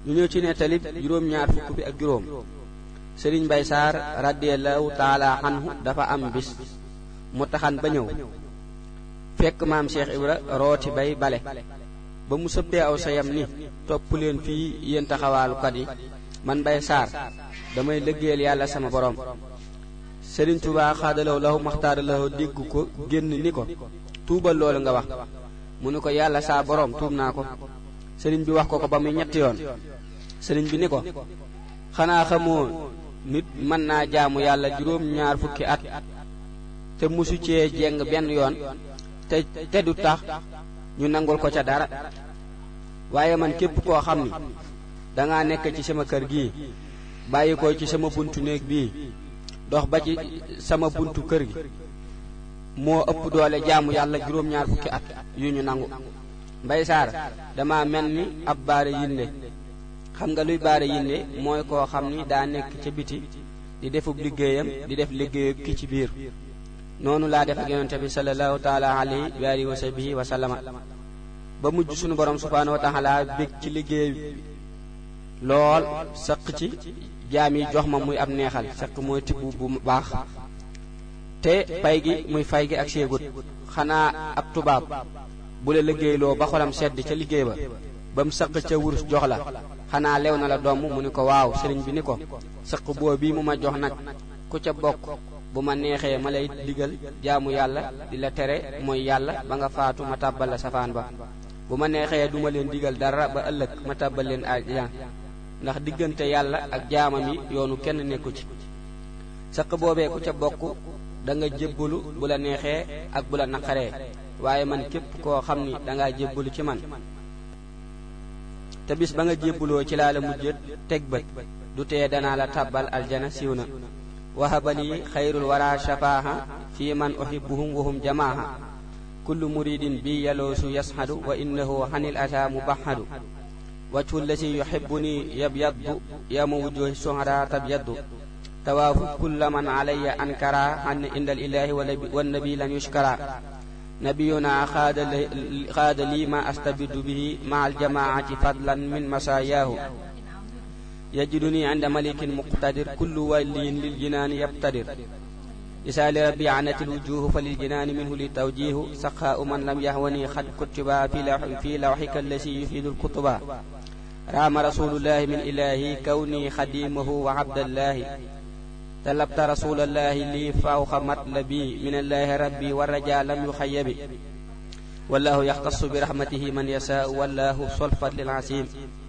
ñu ñëw ci nettalib juróom-ñaar fukk bi ak juróom sëriñ Mbay Saar radiyallahu taala anhu dafa am bis mu taxan ba ñëw fekk maam Cheikh Ibra rooti bay bale ba mu sëppee aw sayam ni topp leen fii yéen taxawaalukat yi man Mbay Saar damay liggéeyal yàlla sama borom sëriñ Tuubaa xaadalaw lahu maxtaara lahu dégg ko génn ni ko tuubal loolu nga wax mu ni ko yàlla saa borom tuub naa ko sëriñ bi wax ko ko ba muy ñetti yoon sëriñ bi ni ko xanaa xamoo nit mën naa jaamu yàlla juróom ñaar fukki at te musu cee jeng benn yoon te te du tax ñu nangul ko ca dara waaye man képp koo xam ni danga nekk ci sama kër gii bàyyi ko ci sama buntu néeg bii dox ba ci sama buntu kër gi moo ëpp doole jaamu yàlla juróom ñaar fukki at yu ñu nangu mbay saar dama mel ni ab baare yinde xam nga luy baare yinde mooy koo xam ni daa nekk ca biti di defub liggéeyam di def liggéeyam ki ci biir noonu laa def ak yonente bi sallallahu taala alayhi wa alihi wa sahbihi wa sallama ba mujj sunu borom subhaanahu wa taala bég ci liggéey lool sëq ci jaam yi jox ma muy ab neexal sëq mooy tibb bu baax te pay gi muy fay gi ak séegut xanaa ab tubaab bu la liggéeyloo ba xolam sedd ca liggéey ba ba mu sëq ca wurus jox la xanaa lew na la doom mu ni ko waaw sëriñ bi ni ko sëq boo bii mu ma jox nag ku ca bokk bu ma neexee ma lay digal jaamu yàlla di la tere mooy yàlla ba nga faatu ma tàbbal la safaan ba bu ma neexee duma leen digal dara ba ëllëg ma tàbbal leen ajjaan ndax diggante yàlla ak jaamam yi yoonu kenn nekku ci sëq boobee ku ca bokk da nga jébbalu bu la neexee ak bu la naqaree waaye man képp koo xam ni dangaa jébbalu ci man te bis ba nga jébbaloo ci laa la mujj teg bët du tee danaa la tàbbal aljana siiw na wahabali xayrul wara shafaaha fi man uhibbuhum wahum jamaaha kullu muridin bi yaloosu yasxadu wa innahu xanil ata mubahadu wajhu lasi yuhibbuni yabyaddu yama wujuhi suhara tabyaddu tawaafu kulla man alayya ankara an inda alilahi wannabi lan yushkara nabiyuna xaada lii ma astabidu bihi ma aljamaati fadlan min masayaahu yajiduni inda malikin muqtadir kullu waliyin liljinaani yabtadir isaa li rabbi anat alwujuhu fa liljinaani minhu litawjihu saqaau man lam yahwani xad kutiba fi lawxika allasi yufidu alkutuba raama rasulullahi min ilahi kawni xadimahu wa abdallahi طلبت رسول الله لي فوق مطلبي من الله ربي والرجاء لم يخيب والله يختص برحمته من يشاء والله صلفت للعسيم